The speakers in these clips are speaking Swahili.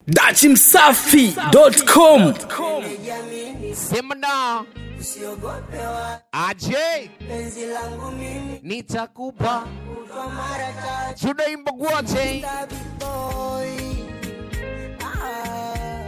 dachimsafi.com Sema na Usiogope wa aje, penzi langu mimi nitakupa kwa mara tatu tunaimba wote. Baby boy. Ah.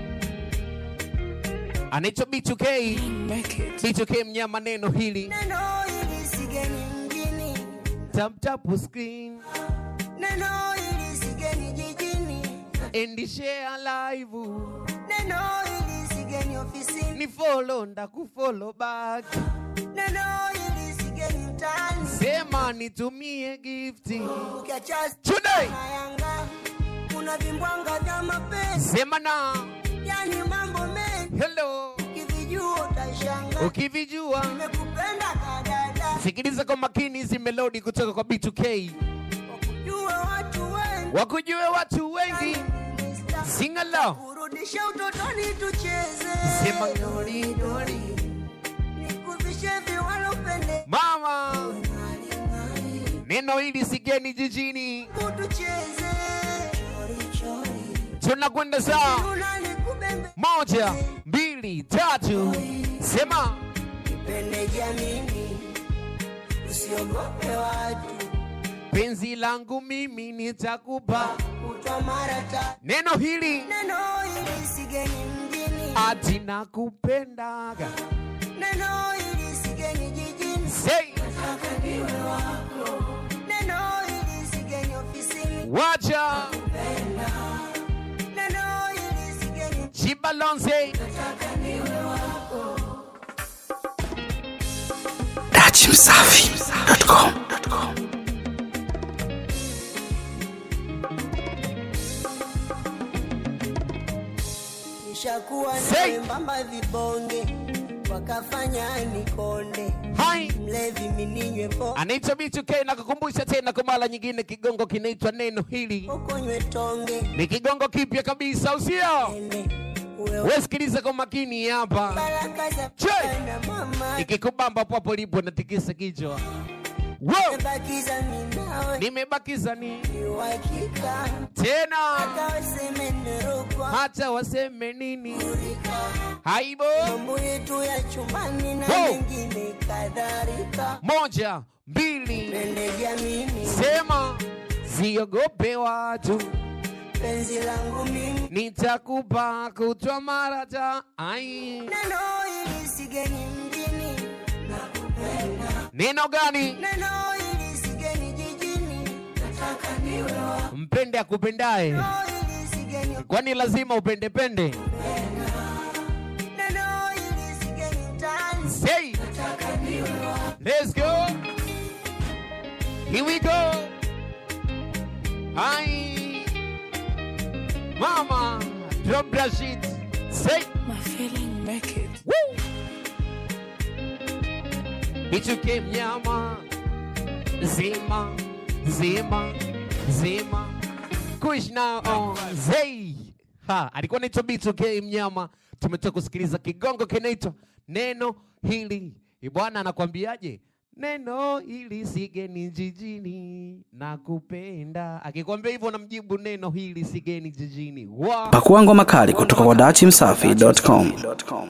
Anaitwa B2K, B2K mnyama, neno hili Neno hili sigeni mjini, tap tap screen neno hili sigeni jijini, and share live, neno hili sigeni ofisini, ni follow ndakufollow back, neno hili sigeni mtaani. sema nitumie gifti Ukiacha today, na Yanga kuna vimbwanga vya mapenzi, sema na yani mambo mengi hello, kivijua utashanga. ukivijua Nimekupenda kadada, sikiliza kwa makini hizi melodi kutoka kwa B2K, wakujue watu wengi wakujue watu wengi, sing along, kurudisha utotoni tucheze, sema nori nori, nikuvishe viwalopende mama neno hili sigeni jijini, tucheze, tunakwenda saa Tuna nikubembe moja mbili tatu, sema pende jamini, usiogope watu penzi langu mimi nitakupa kutwa mara tatu. neno hili Neno hili sigeni mjini, ati nakupendaga neno hili sigeni jijini, say neno hili sigeni ofisini, wacha neno hili sigeni chibalonze dachimsafi.com nishakuwa Say. na mbamba vibonge wakafanya nikonde hai mlevi mininywe po anaitwa B2K na kukumbusha tena kwa mara nyingine, kigongo kinaitwa neno hili pokonywe tonge ni kigongo kipya kabisa, usio ende uwe wesikiliza kwa makini hapa, baraka za Che. na mama ikikubamba papo lipo natikisa kichwa Wow! bakiza minawe nimebakiza ni ni uhakika tena akawaseme nerokwa hata waseme nini haibo mambo yetu ya chumbani na Wow. mengine kadhalika moja mbili pende jamini sema siogope watu penzi langu mimi nitakupa kutwa marata ai neno hili sigeni mjini neno gani neno hili sigeni jijini mpende akupendaye neno hili sigeni kwani lazima upendepende neno hili sigeni mtaani say let's go here we go ai mama drop that shit say My feeling make it. Woo! Nichuke mnyama zima zima zima kushna on zei ha alikuwa naitwa B2K mnyama tumetoka kusikiliza kigongo kinaitwa neno hili Ee bwana anakwambiaje neno hili sigeni jijini nakupenda akikwambia hivyo namjibu neno hili sigeni jijini wow. pakua ngoma kali kutoka kwa dachimsafi.com